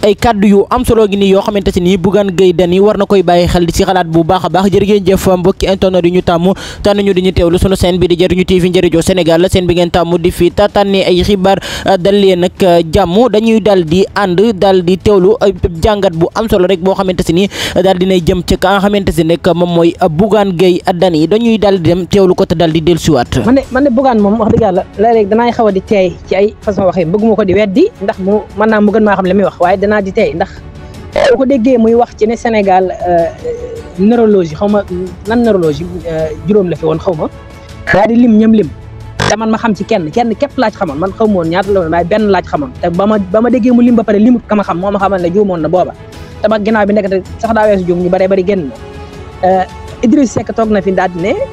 ay kaddu yu am solo gi nii yoo xamante si nii Bougane Gueye Dany war na koy bàyyi xel di ci xalaat bu baax a baax jërë ngeen jëf mbokki internet yi ñu tàmm tànn ñu di ñu teewlu sunu seen bi di jëriñu TV njëriñoo Sénégal la seen bi ngeen tàmm di fi tànne ay xibaar dal leen nag jàmm dañuy dal di ànd dal di teewlu jàngat bu am solo rek boo xamante si nii daal dinay jëm ci ka nga xamante si nekk moom mooy Bougane Gueye Dany dañuy dal di dem teewlu ko te dal di dellusiwaat man de man de Bougane moom wax dëgg yàlla léeg-léeg danaay xaw a di teey ci ay façon waxee bëgguma ko di weddi ndax mu mën naa mu gën maa xam li muy wax waaye danaa di teey ndax boo ko déggee muy wax ci ne Sénégal neurologie xaw ma lan neurologie juróom la fi woon xaw ma daa di lim ñam lim te man ma xam ci kenn kenn képp laaj xamoon man xaw ma woon ñaata la woon waaye benn laaj xamoon te ba ma ba ma déggee mu lim ba pare limut ka ma xam moo ma xamal ne juumoon na booba te ba ginnaaw bi nekkate sax daa weesu juum ñu bare bari génn na Idriss Seck toog na fi daal di ne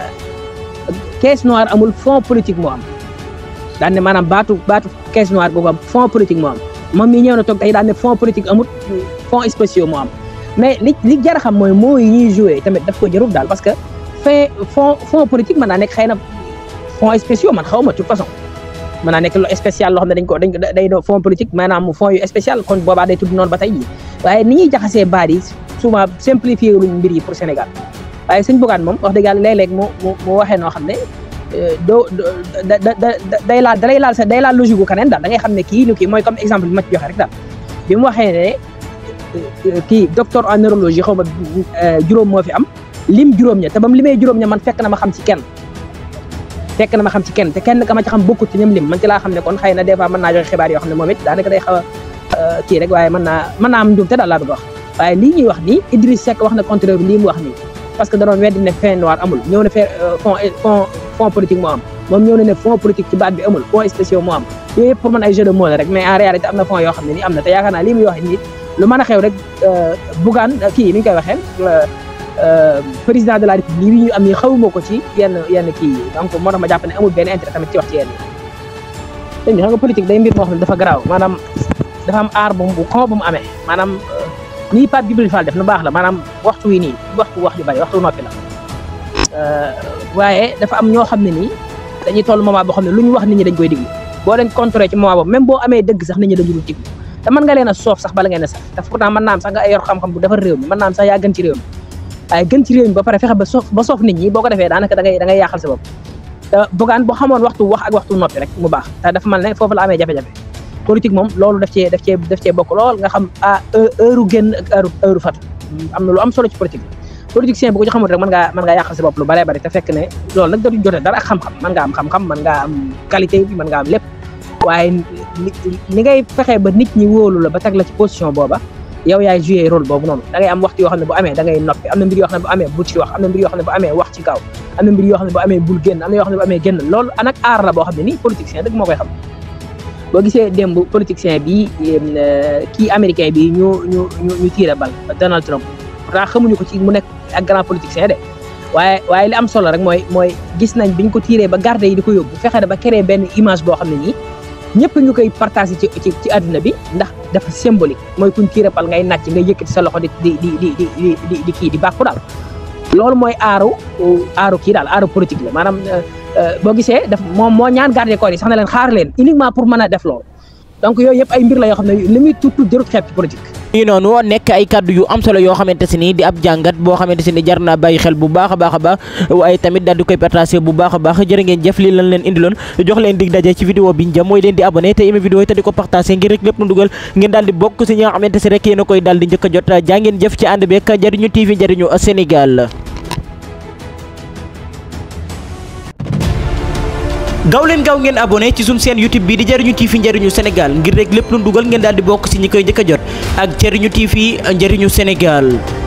caisse noire amul fond politique moo am daan ne maanaam baatu baatu caisse noire boobu am fond politique moo am moom mii ñëw na toog tey daan ne fond politique amul fonds spéciaux moo am mais li li jar a xam mooy moo yi ñuy joué tamit daf ko jarul daal parce que fin fond fond politique mën naa nekk xëy na fonds spéciaux man xaw ma de toute façon mën naa nekk lu spécial loo xam ne dañ ko dañ ko day doon fond politique maanaam fonds yu spécial kon boobaa day tudd noonu ba tey jii waaye ni ñuy jaxasee baat yi souvent simplifié luñ mbir yi pour Sénégal waaye sëñ Bougane moom wax dëgg yàlla léeg-léeg mu mu mu waxee noo xam ne doo da da da day laal da lay laal sa day laal logique gu keneen daal da ngay xam ne kii lu kii mooy comme exemple bi ma ci joxe rek daal bi mu waxee ne kii docteur en neurologie xaw ma juróom moo fi am lim juróom ña te ba mu limee juróom ña man fekk na ma xam ci kenn fekk na ma xam ci kenn te kenn ka ma ci xam bokkut ci ñoom lim man ci laa xam ne kon xëy na des fois mën naa joxe xibaar yoo xam ne moom it daanaka day xaw a kii rek waaye mën naa mën naa am njuumte daal laa bëgg wax waaye lii ñuy wax nii Idriss Seck wax na contraire bi lii mu wax nii parce que da doon weddi ne fin noir amul ñëw na fee fond fond fond politique moo am moom ñëw na ne fond politique ci baat bi amul fond spéciaux moo am yooyu yëpp pour man ay jeu de mots la rek mais en réalité am na fond yoo xam ne nii am na te yaakaar naa lii muy wax nii lu mën a xew rek Bougane kii ni ñu koy waxee président de la république yi ñu am nii xawuma ko ci yenn yenn kii yi donc moo tax ma jàpp ne amul benn intérêt tamit ci wax ci yenn yi xam nga politique day mbir moo xam ne dafa garaaw maanaam dafa am aar bu bu xaw bu mu amee maanaam nii Pape Djibril Fall def lu baax la maanaam waxtu wi nii waxtu wax ju bari waxtu noppi la waaye dafa am ñoo xam ne nii dañuy toll moment boo xam ne lu ñu wax nit ñi dañ koy diglu boo leen contrôlé ci moment boobu même boo amee dëgg sax nit ñi dañu dul diglu te mën nga leen a soof sax bala ngeen a sax te pourtant mën naa am sax nga yor xam-xam bu defar réew mi mën naa am sax yaa gën ci réew mi waaye gën ci réew mi ba pare fexe ba soof ba soof nit ñi boo ko defee daanaka da ngay da ngay yàqal sa bopp te Bougane boo xamoon waxtu wax ak waxtu noppi rek mu baax te dafa mel ne foofu la amee jafe-jafe politique moom loolu daf cee daf cee daf cee bokk lool nga xam ah heure génn ak heure heure fatu am na lu am solo ci politique politicien bu ko ci xamul rek mën ngaa mën ngaa yàqal sa bopp lu bare bari te fekk ne loolu nag dootuñ jotee dara ak xam-xam mën ngaa am xam-xam mën ngaa am qualité bi mën ngaa am lépp waaye ni ngay fexee ba nit ñi wóolu la ba teg la ci position booba yow yaay joué rôle boobu noonu da ngay am waxtu yoo xam ne bu amee da ngay noppi am na mbir yoo xam ne bu amee bu ci wax am na mbir yoo xam ne bu amee wax ci kaw am na mbir yoo xam ne bu amee bul génn am na yoo xam ne bu amee génn loolu anak aar la boo xam ne nii politicien dëgg moo koy xam boo gisee démb politicien bi kii américain bi ñu ñu ñu ñu tiire bal Donald Trump pourtant xamuñu ko ci mu nekk ak grand politicien de waaye waaye li am solo rek mooy mooy gis nañ biñ ko tiiree ba garde yi di ko yóbbu fexe na ba créer benn image boo xam ne nii ñëpp ñu koy partagé ci ci ci àdduna bi ndax dafa symbolique mooy kuñ tiire bal ngay nàcc ngay yëkkati sa loxo di di di di di di di kii di bàkku daal loolu mooy aaru aaru kii daal aaru politique la maanaam boo gisee daf moom moo ñaan garde corps yi sax na leen xaar leen uniquement pour mën a def loolu donc yooyu yëpp ay mbir la yoo xam ne li muy tuut tuut jarut xeeb ci politique ñu noonu nekk ay kaddu yu am solo yoo xamante si ni di ab jàngat boo xamante si ni jar naa bàyyi xel bu baax a baax a baax waaye tamit daal di koy partagé bu baax a baax jërë ngeen jëf lii lan leen indiloon jox leen dig daje ci vidéo bi ñu jëm mooy leen di abonné te aimé vidéo yi te di ko partagé ngir rek lépp nu dugal ngeen daal di bokk si ñi nga xamante si rek yéen a koy daal di njëkk a jot jaa ngeen jëf ci ànd beeg jariñu TV jariñu Sénégal gaaw leen gaaw ngeen abonné ci suñu chaîne YouTube bi di jariñu TV njariñu Sénégal ngir rek lépp lu dugal ngeen daal di bokk si ñi koy njëkk a jot ak jariñu TV njariñu Sénégal